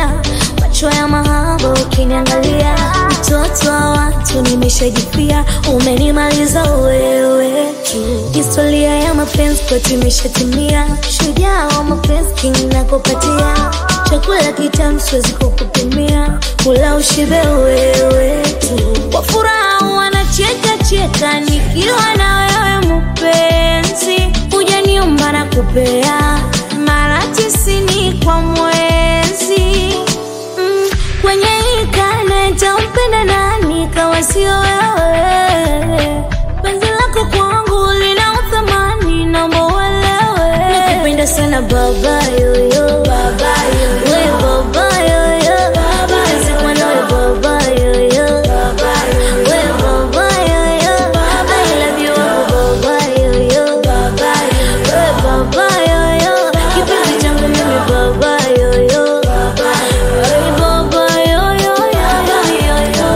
unanipenda, macho ya mahaba ukiniangalia, mtoto wa watu nimeshajipia, umenimaliza wewe tu. Historia ya mapenzi kwetu imeshatimia, shujaa wa mapenzi king nakupatia, chakula kitamu siwezi kukupimia, kula ushibe wewe tu. Kwa furaha wanacheka cheka nikiwa na wewe mpenzi, hujaniumba na kupea mara tisini kwa mwezi mm, kwenye hii karne tampenda nani kama sio wewe? Penzi lako kwangu lina uthamani, naomba uelewe. Nakupenda sana baba yoyo, baba yoyo, we baba yoyo, baba Nazikwa nawe baba yoyo, baba we baba yoyo, I love you baba yoyo, baba we baba yoyo, kipenzi changu mimi baba yoyo, baba we baba yoyo, yoyo, yoyo.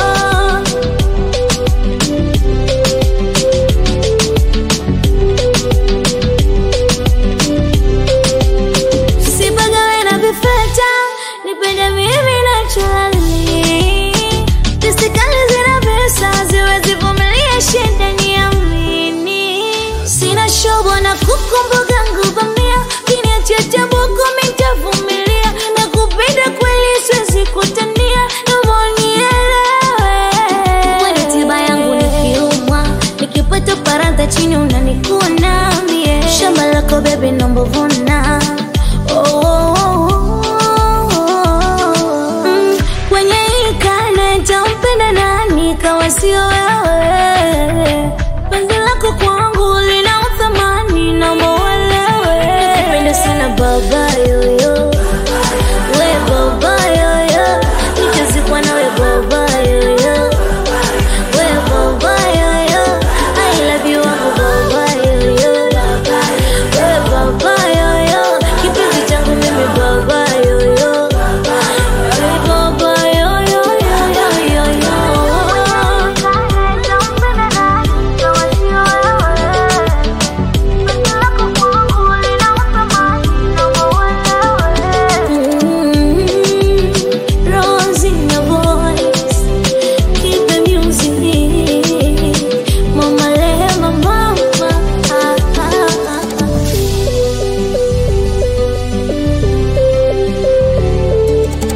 Sipagawe na vifeta, nipende mimi naturally. Pisikali zina pesa, siwezi vumilia shida niamini. Sina shobo na kukumbuka nguvamia, kiniachia chabuku mitavumilia. Nakupenda kweli, siwezi kutania, naomba unielewe. Wewe tiba yangu nikiumwa, nikipata paranta chini unanikuna mie. Shamba lako bebe, naomba vuna